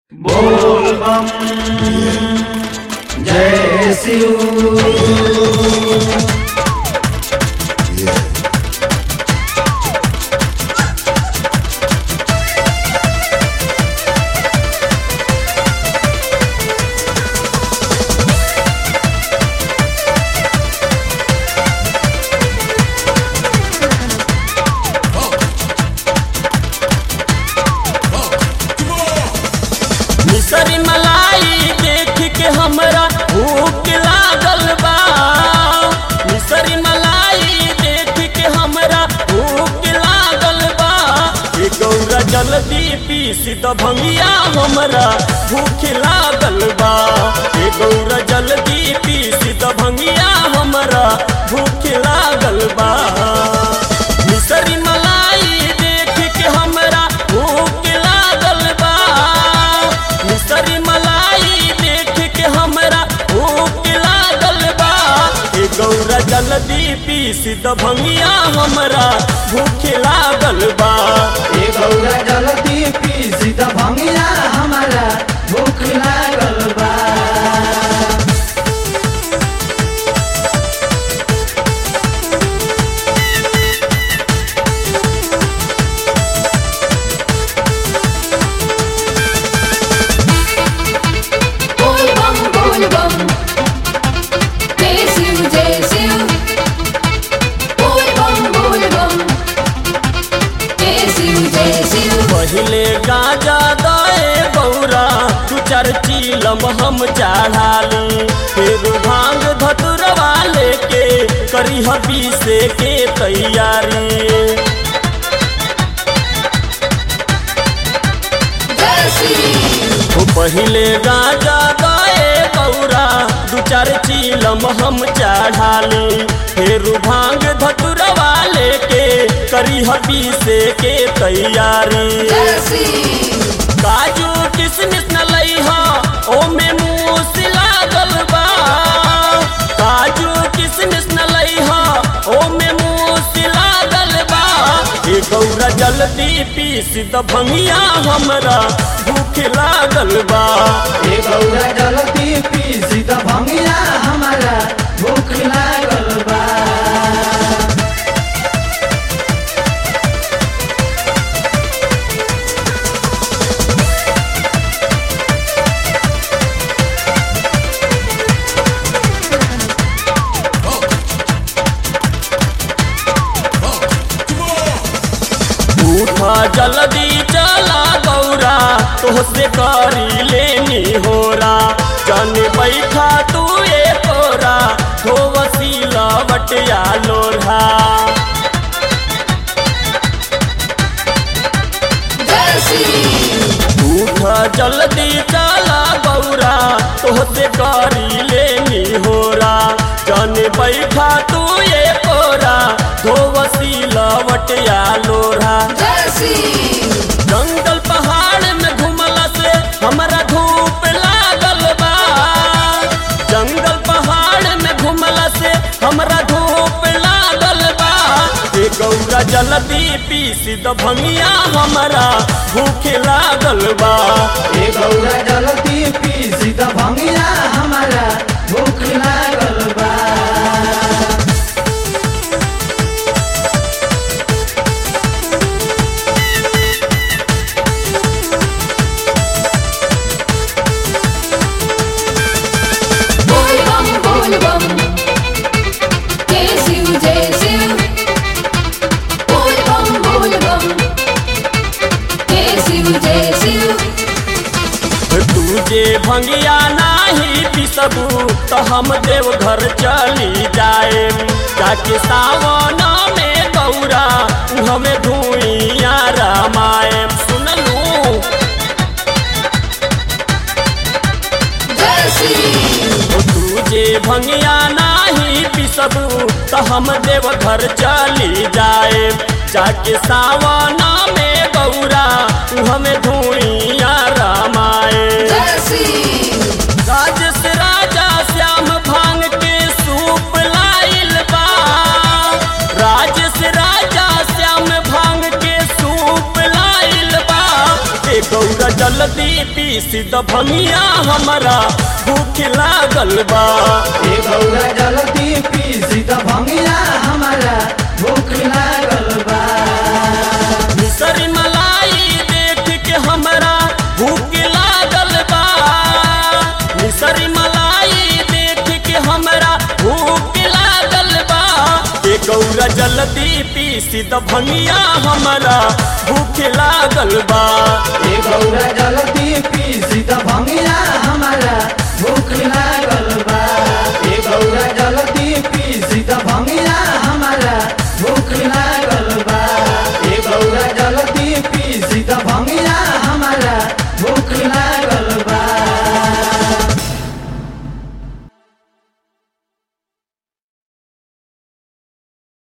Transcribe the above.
बोल बम जय शिव मिसरी मलाई देख के हमरा भूख लागल बा मिसरी मलाई देख के हमरा भूख लागल बा ए गौरा जल्दी पीस द भंगिया हमरा भूख लागल बा ए गौरा जल्दी पीस द भंगिया हमरा भूख लागल बा मिसरी मलाई देख के हमरा भूख लागल बा मिसरी मलाई देख के हमरा भूख लागल बा ए गौरा जल्दी पीस द भंगिया हमरा भूख लागल बा ए गौरा जल्दी पीस द भंगिया हमारा भूख लागल बा बोल बम बोल बम जय शिव जय शिव बोल बम बोल बम जय शिव जय शिव पहिले गाजा दए गौरा तू चार चीलम हम चढ़ाली फिर भांग धतुरवा लेके करी पीसे के तैयारी जय शिव ओ पहिले गाजा गए गौरा दू चार चीलम हम चढ़ाली फिर भांग धतुरवा लेके करी पीसे के तैयारी जय शिव काजू किसमिस न लईहा ओमे मूस लागल बा काजू किसमिस न लईहा ओमे मूस लागल बा ए गौरा जल्दी पीस द भंगिया हमरा भूख लागल बा ए गौरा जल्दी पीस द भंगिया हमारा भूख लागल बा उठा जल्दी चला गौरा तोहसे करी लेनी होरा जन बैठा तू ए तोरा हो वसीला बटिया लोढ़ा जय शिव उठा जल्दी चला गौरा तोहसे करी लेनी होरा जन बैठा तू ए तोरा हो वसीला बटिया लोढ़ा जय शिव जंगल पहाड़ में घुमला से हमरा धूप लागल बा जंगल पहाड़ में घुमला से हमरा धूप लागल बा ए गौरा जल्दी पीस द भंगिया हमरा भूख लागल बा ए गौरा जल्दी पीस द भंगिया हमारा भूख लागल बा बोल बम बोल बम जय शिव जय शिव बोल बम बोल बम जय शिव जय शिव तुझे भंगिया नाही पिसबू तो हम देव घर चली जाए जाके सावन में गौरा हमें धुइया रामायण सुनलू जय शिव ओ तुझे भंगिया नाही पिसबू तो हम देव घर चली जाए जाके सावन में गौरा हमें धुइया रामायण जय शिव राजस राजा श्याम भांग के सूप लाइल बा राजस राजा श्याम भांग के सूप लाइल बा ए गौरा गौरा जल्दी पीस द भंगिया हमारा भूख लागल बा ए गौरा जल्दी पीसी द भंगिया हमारा भूख लागल बा मिसरी मलाई देख के हमरा भूख लागल बा मिसरी मलाई देख के हमरा भूख लागल बा ए गौरा जल्दी पीस द भंगिया हमारा भूख लागल बा ए गौरा जल्दी पीसी द भंगिया